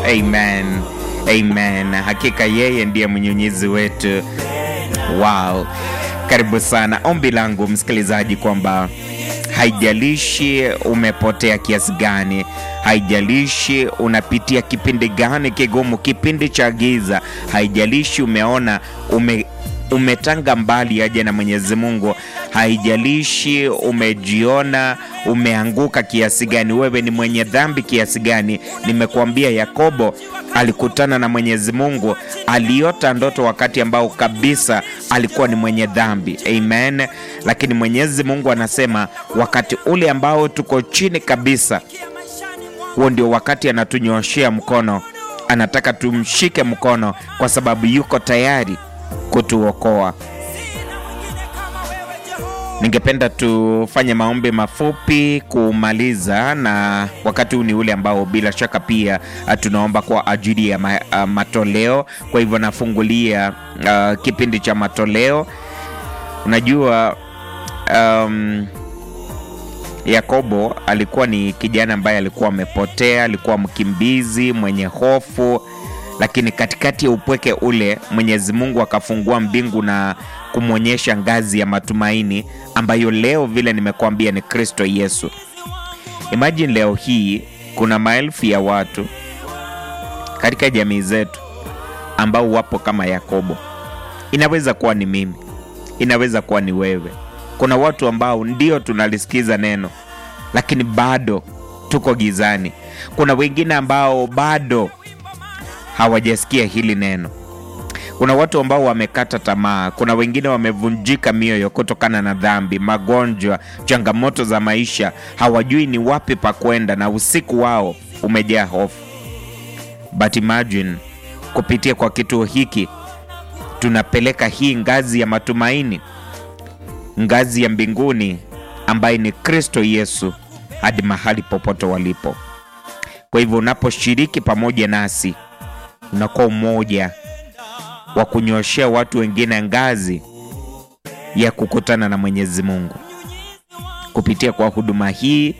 Amen, amen. Hakika yeye ndiye mnyunyizi wetu. Wow, karibu sana. Ombi langu msikilizaji, kwamba haijalishi umepotea kiasi gani, haijalishi unapitia kipindi gani kigumu, kipindi cha giza, haijalishi umeona ume umetanga mbali aje na Mwenyezi Mungu, haijalishi umejiona umeanguka kiasi gani, wewe ni mwenye dhambi kiasi gani. Nimekuambia Yakobo alikutana na Mwenyezi Mungu, aliota ndoto wakati ambao kabisa alikuwa ni mwenye dhambi. Amen. Lakini Mwenyezi Mungu anasema wakati ule ambao tuko chini kabisa, huo ndio wakati anatunyoshea mkono, anataka tumshike mkono, kwa sababu yuko tayari kutuokoa. Ningependa tufanye maombi mafupi kumaliza, na wakati huu ni ule ambao bila shaka pia tunaomba kwa ajili ya ma, uh, matoleo. Kwa hivyo nafungulia uh, kipindi cha matoleo. Unajua um, Yakobo alikuwa ni kijana ambaye alikuwa amepotea, alikuwa mkimbizi mwenye hofu lakini katikati ya upweke ule Mwenyezi Mungu akafungua mbingu na kumwonyesha ngazi ya matumaini ambayo leo vile nimekuambia ni Kristo Yesu. Imagine leo hii kuna maelfu ya watu katika jamii zetu ambao wapo kama Yakobo. Inaweza kuwa ni mimi, inaweza kuwa ni wewe. Kuna watu ambao ndio tunalisikiza neno, lakini bado tuko gizani. Kuna wengine ambao bado hawajasikia hili neno. Kuna watu ambao wamekata tamaa. Kuna wengine wamevunjika mioyo kutokana na dhambi, magonjwa, changamoto za maisha, hawajui ni wapi pa kwenda, na usiku wao umejaa hofu. But imagine kupitia kwa kituo hiki tunapeleka hii ngazi ya matumaini, ngazi ya mbinguni ambaye ni Kristo Yesu hadi mahali popote walipo. Kwa hivyo unaposhiriki pamoja nasi unakuwa umoja wa kunyoshea watu wengine ngazi ya kukutana na Mwenyezi Mungu. Kupitia kwa huduma hii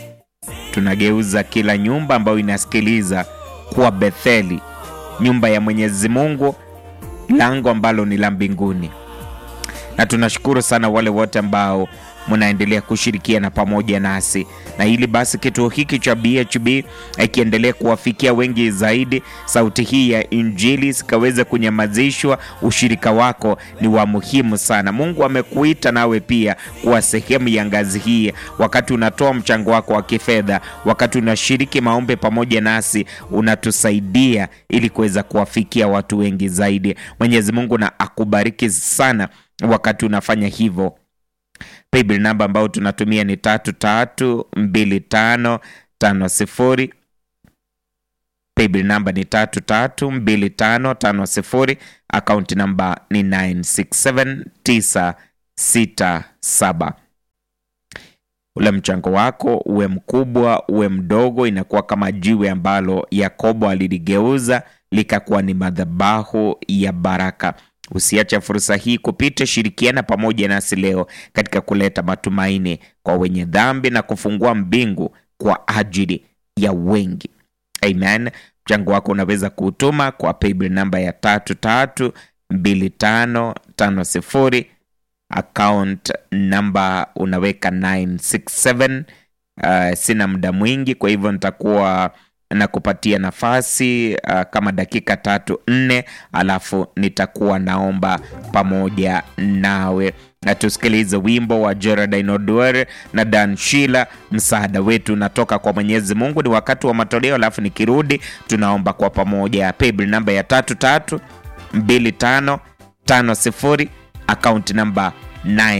tunageuza kila nyumba ambayo inasikiliza kuwa Betheli, nyumba ya Mwenyezi Mungu, lango ambalo ni la mbinguni. Na tunashukuru sana wale wote ambao mnaendelea kushirikiana pamoja nasi, na ili basi kituo hiki cha BHB ikiendelea kuwafikia wengi zaidi, sauti hii ya Injili sikaweze kunyamazishwa. Ushirika wako ni wa muhimu sana. Mungu amekuita nawe pia kuwa sehemu ya ngazi hii, wakati unatoa mchango wako wa kifedha, wakati unashiriki maombi pamoja nasi, unatusaidia ili kuweza kuwafikia watu wengi zaidi. Mwenyezi Mungu na akubariki sana wakati unafanya hivyo. Paybill namba ambayo tunatumia ni tatu tatu mbili tano tano sifuri. Paybill namba ni tatu tatu mbili tano tano sifuri. Akaunti namba ni 967967. Ule mchango wako uwe mkubwa uwe mdogo, inakuwa kama jiwe ambalo Yakobo aliligeuza likakuwa ni madhabahu ya baraka. Usiache fursa hii kupita. Shirikiana pamoja nasi leo katika kuleta matumaini kwa wenye dhambi na kufungua mbingu kwa ajili ya wengi. Amen. Mchango wako unaweza kuutuma kwa paybill namba ya tatu tatu mbili tano tano sifuri. Account namba unaweka 967. Uh, sina muda mwingi, kwa hivyo nitakuwa na kupatia nafasi uh, kama dakika tatu nne, alafu nitakuwa naomba pamoja nawe na tusikilize wimbo wa Geraldine Oduor na Dan Shila. Msaada wetu unatoka kwa Mwenyezi Mungu. Ni wakati wa matoleo, alafu nikirudi tunaomba kwa pamoja. Paybill namba ya tatu tatu mbili tano tano sifuri, akaunti namba 9